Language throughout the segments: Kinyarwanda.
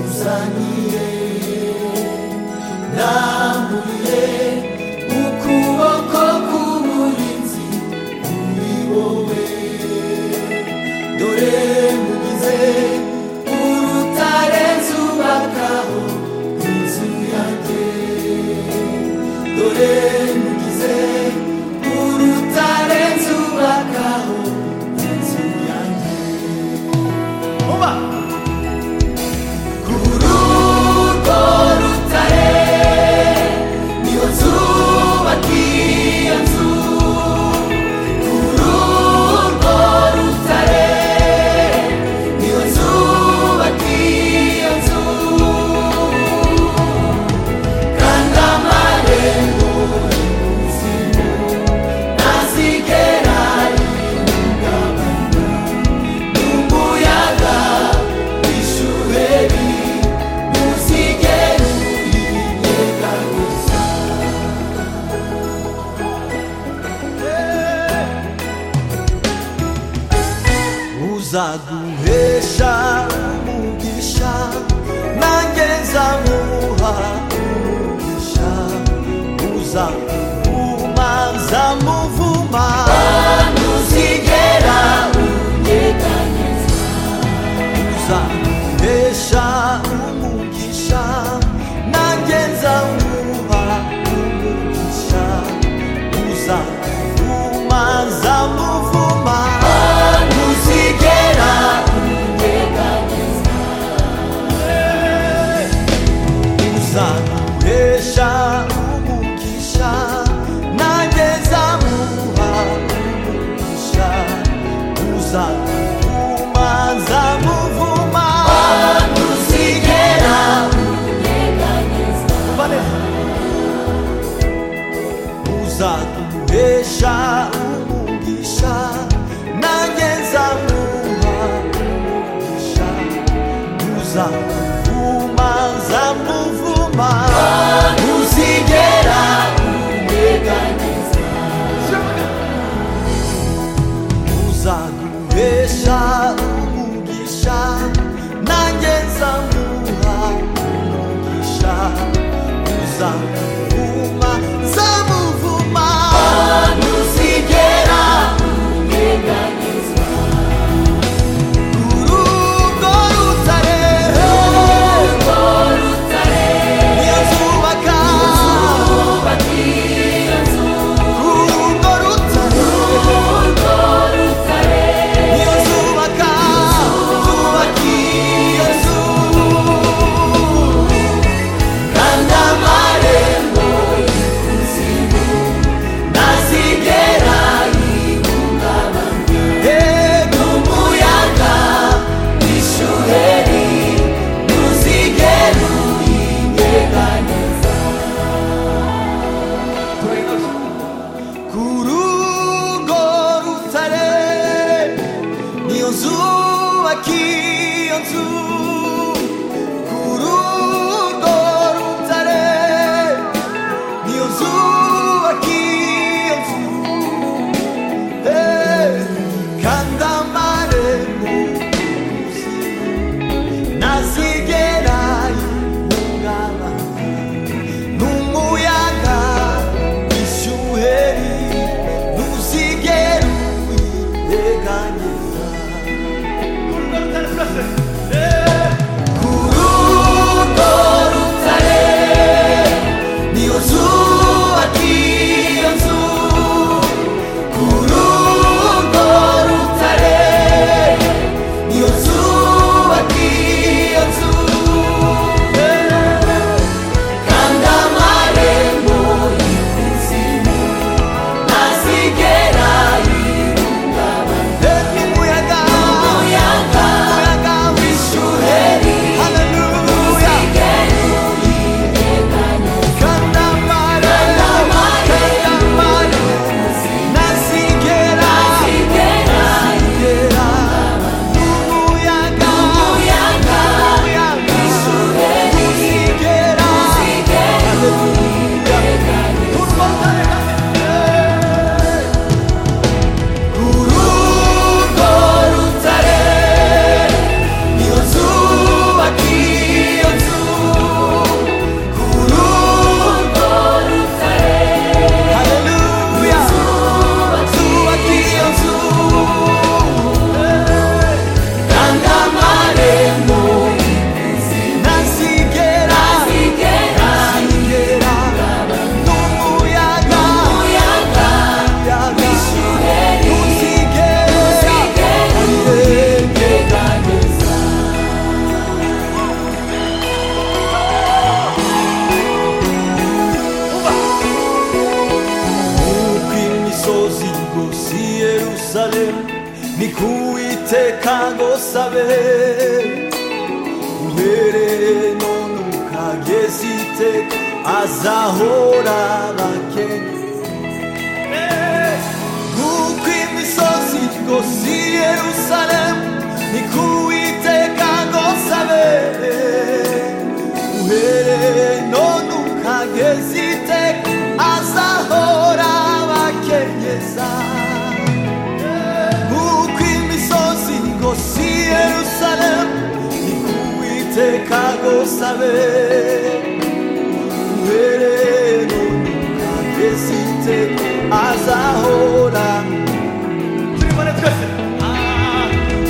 yazaniye nambuye ukuboko k'umurinzi kuri wowe dore mugize urutare zubakaho inzu yanjye dore mugize urutare zubakaho inzu yanjye vuba kuri urwo rutare niho nzubaka iyo nzu kuri urwo rutare niho nzubaka iyo nzu kandi amarembo y'ubuzima ntazigera yihungabana n'umuyaga w'ishuheri ntuzigera uyigega gusa uzaguhesha umugisha nanjye nzamuha umugisha uzamuvuma nzamuvuma ntuzigera unyeganyeza uzaguhesha umugisha nanjye nzamuha umugisha uzamuvuma nzamuvuma ntuzigera uzamuhesha umugisha nanjye nzamuha umugisha uzamuvuma nzamuvuma ntuzigera unyeganyeza uzaguhesha umugisha nanjye nzamuha umugisha uzamuvuma nzamuvuma ntuzigera unyeganyeza uzaguhesha umugisha nanjye nzamuha umugisha uzamuvuma nzamuvuma ntuzigera unyeganyeza urugo rutare niyo Yerusalemu ni kuwiteka gosabe uhereye none ukageza iteka azahora abakenya nk'uko imisozi rwose i yerusalemu ni ko uwiteka rwose abere uhereye none ukageza iteka azahora abakenyeza nk'uko imisozi rwose i yerusalemu ni ko uwiteka rwose abere uhereye kageze iteka azahora turibone twese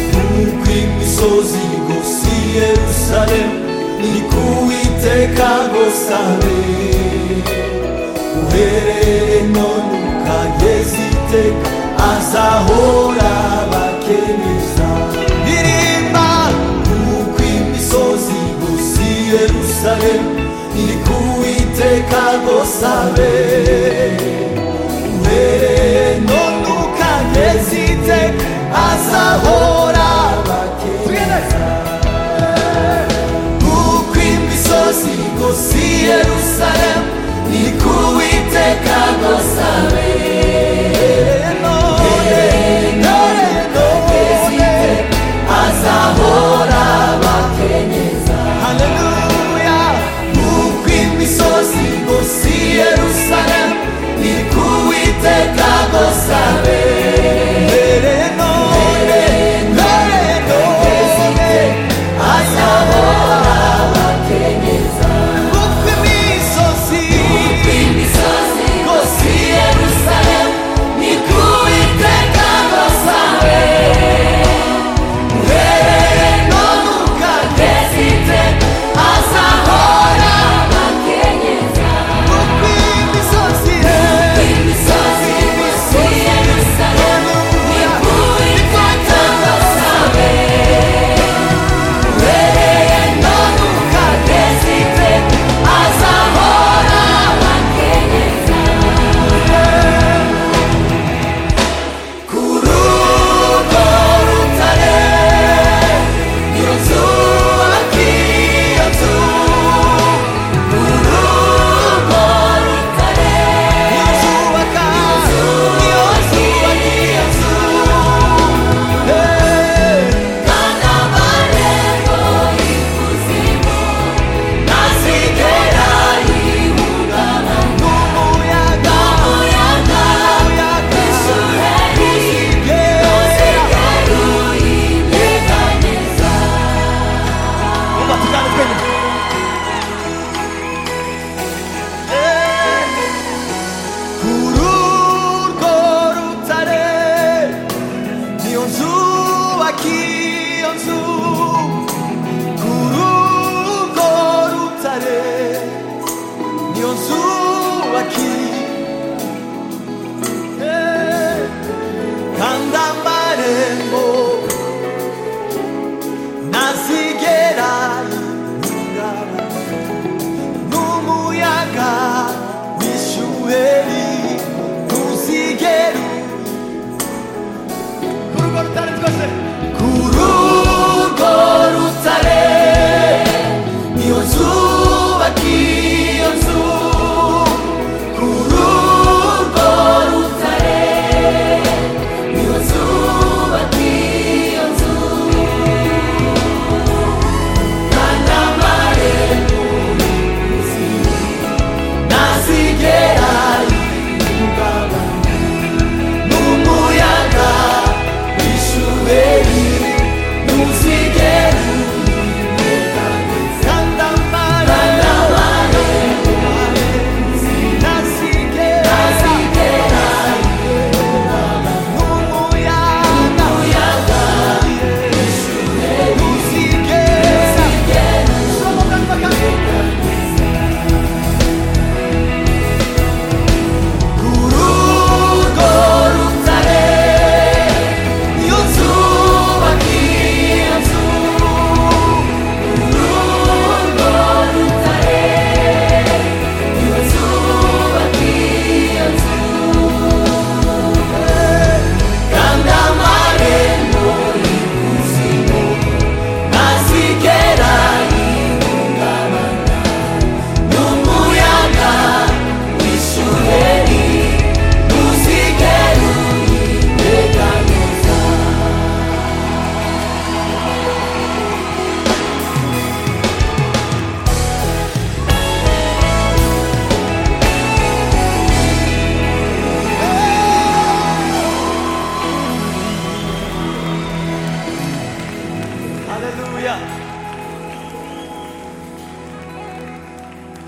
nk'uko imisozi igose i yerusalemu ni ku uwiteka gosabe uhereye none ukageze iteka azahora abakenyeza ndirimba nk'uko imisozi igose i yerusalemu ni ku uwiteka gosabe uhereye none ukageze iteka azahora abakenyeza Nk'uko imisozi igose i Yerusalemu ni ko Uwiteka agosabe none none none azahora abakenyeza haleluya nk'uko imisozi igose i Yerusalemu ni ko Uwiteka agosabe none none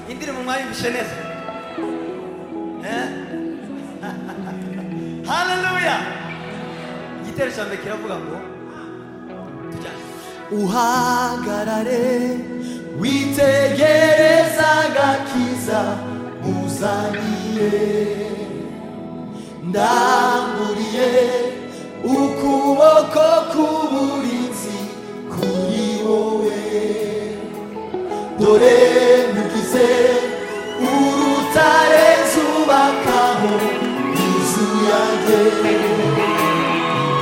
Hindi naman maayong Bisyones. Eh? 할렐루야! 이때를 전에 기라고 가고 두자 우하갈 아래 위태의 사가 기사 무사니에 나무리에 우쿠오코 쿠무린지 쿠리오에 노래 느끼세 우루타렌 수박하고 이수야게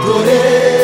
노래